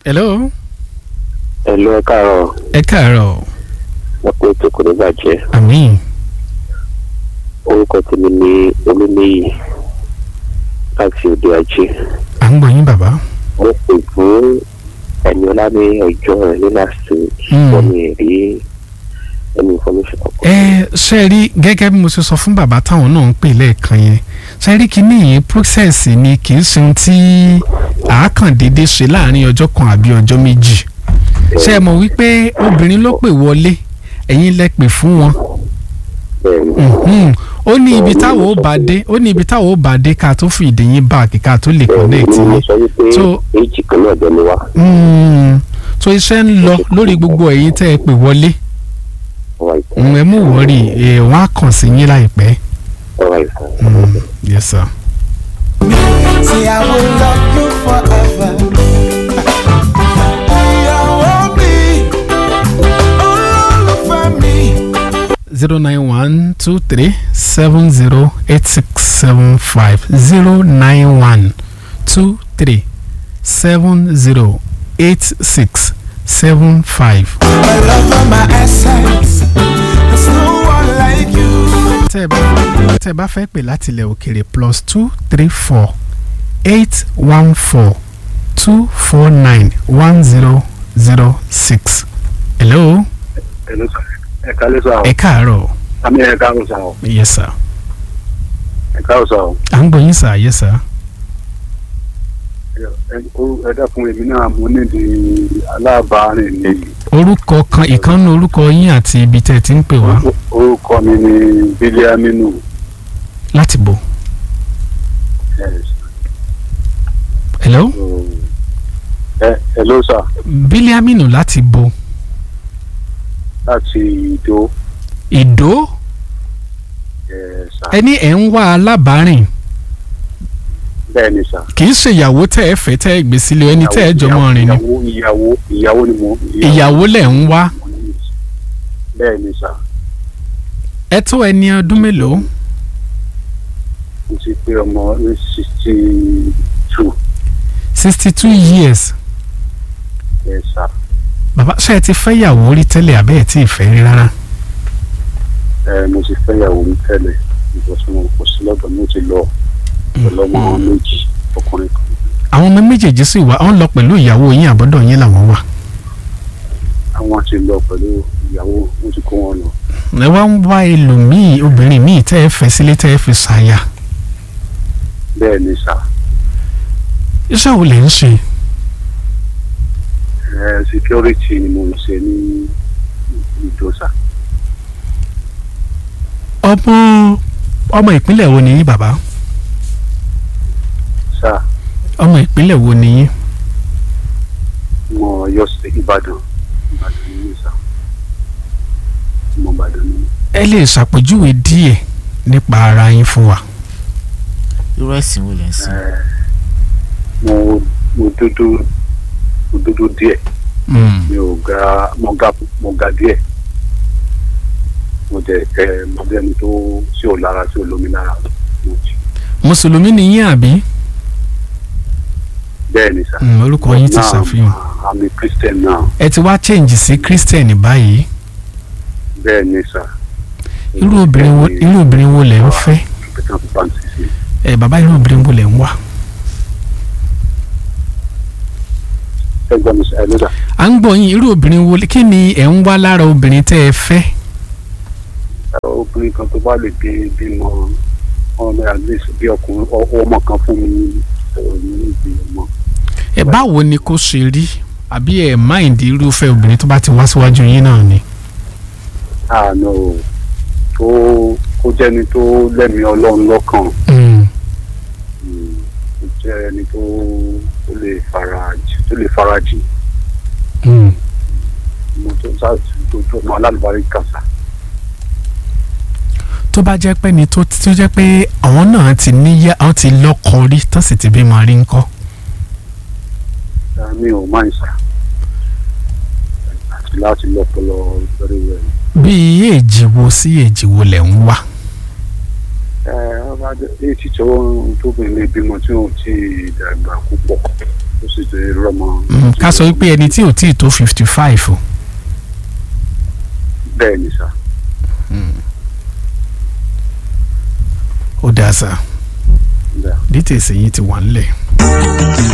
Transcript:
hello. ẹ̀lú ẹ káàárọ̀ ẹ káàárọ̀ ẹ pé ètò kò ní bàjẹ́ àmín orúkọ tèmi ní olúmíyì láti òde ajé à ń gbọ́ yín bàbá. mo pè fún ẹni ọlá ní ọjọ́ rẹ̀ ní last week Hmm. wọ́n mi rí ẹni information kankan. ẹ ṣe rí gẹ́gẹ́ bí mo ṣe sọ fún bàbá táwọn náà ń pè lẹ́ẹ̀kan yẹn ṣe rí kíní yìí process ni kì í ṣe ohun tí àákàndéédé ṣe láàrin ọjọ́ kan àbí ọjọ́ méjì ṣe é mọ̀ wípé obìnrin ló pè wọlé ẹ̀yin lẹ pè fún wọn bẹ́ẹ̀ni Mhm. ó ní ibi táwọn ó bá dé ó ní ibi táwọn ó bá dé ká tó fi ìdí yín báàkì ká tó lè connect ni mo yín sọ wípé So- èjì kan náà jẹ́ mi wá Mm. so iṣẹ́ ń lọ lórí gbogbo ẹ̀yin tẹ́ ẹ pè wọlé ọ̀rọ̀ ìfẹ́ Mm, ẹ mú wọ́ọ̀rì ẹ̀ wọ́n á kàn sí yín láìpẹ́. ọ̀rọ̀ ìfẹ́. Mm. yes sir. Say I will love you forever. Ìyàwó mi, olólùfẹ́ mi. zero nine one two three seven zero eight six seven five zero nine one two three seven zero eight six seven five. My love and my essence. There's no one like you. tẹ́ ẹ bá tẹ́ ẹ bá fẹ́ pè láti ilẹ̀ òkèrè plus two three four eight one four two four nine one zero zero six. hello ẹ̀lú sọ ẹ̀ka ló sọ ẹ káàárọ̀ àmì ẹ̀ka ló sọ yes sir ẹ̀ka ló sọ à ń gbọ́ yín sir yes sir. ẹ dákun èmi náà mo nídìí alábàárìn ni orúkọ kan ìkànnì orúkọ yín àti ibi tẹ́ ẹ ti ń pè wá orúkọ mi ni bílíàmínú láti bò. hello ẹ ẹ ló sà bílíàmínú láti bò láti ìdó ìdó ẹ sà ẹni ẹ̀ ń wá alábàárìn bẹ́ẹ̀ ni sà. kì í ṣe ìyàwó tẹ́ ẹ fẹ́ tẹ́ ẹ gbé sílé ẹni tẹ́ ẹ jọmọ rìn ni ìyàwó ìyàwó ìyàwó ni mo. ìyàwó lẹ̀ ń wá bẹ́ẹ̀ ni sà ẹ tó ẹni ọdún mélòó mo ti pé ọmọ sixty two sixty two years ẹ sà bàbá ṣe ẹ ti fẹ́ ìyàwó rí tẹ́lẹ̀ àbẹ́ ẹ̀ tí ì fẹ́ rí rárá ẹ mo ti fẹ́ ìyàwó mi tẹ́lẹ̀ ìbọ̀sùn mo kò sí lọ́dọ̀ mi ó ti lọ pẹ̀lú ọmọ méjì ọkùnrin kan àwọn ọmọ méjèèjì sì wá ọ̀n lọ pẹ̀lú ìyàwó yín àbọ̀dọ̀ yín làwọn wà àwọn ti lọ pẹ̀lú ìyàwó mo ti kó wọn lọ. ẹ wá ń wá ẹlòmíì obìnrin míì tẹ́ ẹ fẹ́ sílé tẹ́ ẹ fi ṣàyà bẹ́ẹ̀ ni sà iṣẹ́ wo lè ń ṣe ẹ security ni mo ń ṣe ní ìjọsà ọmọ ọmọ ìpínlẹ̀ wo ni yín bàbá sà ọmọ ìpínlẹ̀ wo ni yín mo yọ sí ìbàdàn ìbàdàn ní sà mo ìbàdàn ní. ẹ lè ṣàpèjúwe díẹ̀ nípa ara yín fún wa. irú ẹ̀sìn wo lẹ̀ ń sìn. ẹ mo mo dúdú mo dúdú díẹ̀ Mm. mi ò ga mo ga mo ga díẹ̀ mo jẹ ẹ mo jẹ ẹni tó tí ò lára tí ò lómi lára mo jì mùsùlùmí ni yín àbí bẹ́ẹ̀ ni sà. Mm, orúkọ yín ti Now, ṣàfihàn I'm a Christian now ẹ ti wá change sí christian báyìí bẹ́ẹ̀ ni sà. irú obìnrin wo irú obìnrin wo lẹ̀ ń fẹ́ Peter Francis ni. ẹ bàbá irú obìnrin wo lẹ̀ ń wá. ẹ gbọ́ mi sà ẹ lọ́dà à ń gbọ́ yín irú obìnrin wo kí ni ẹ̀ ń wá lára obìnrin tẹ́ ẹ fẹ́ obìnrin kan tó bá lè bí bímọ ọmọ at least bí ọkùnrin ọ- ọmọ kan fún mi ọ̀rọ̀ mi ní ìdí ọmọ. ẹ báwo ni kò ṣe rí àbí ẹ mind irúfẹ́ obìnrin tó bá ti wá síwájú yín náà ni. àná o tó kó jẹ́ni tó lẹ́mìí ọlọ́run lọ́kàn Mm. mm, kó jẹ́ ẹni tó tó lè farajì tó lè farajì Mm. mo tó sáà tó tó mọ alálùbárí kàṣà. tó bá jẹ́ pé ni tó tó jẹ́ pé àwọn náà ti níyà àwọn ti lọ́kọ rí tó sì ti bímọ rí ńkọ́. mi ò máa ń sà àti láti lọ́pọ̀lọ́ very well. bí èjì wo sí èjì wo lẹ̀ ń wá. ẹ ọba èyí tí tó tóbìnrin lè bímọ tí ò tí ì dàgbà púpọ̀ ó sì ti rọmọ. Mm, ká sọ wípé ẹni tí ò tí ì tó fifty five o bẹ́ẹ̀ ni sà. ó dáa sá bẹ́ẹ̀. details yìí ti wà ńlẹ̀.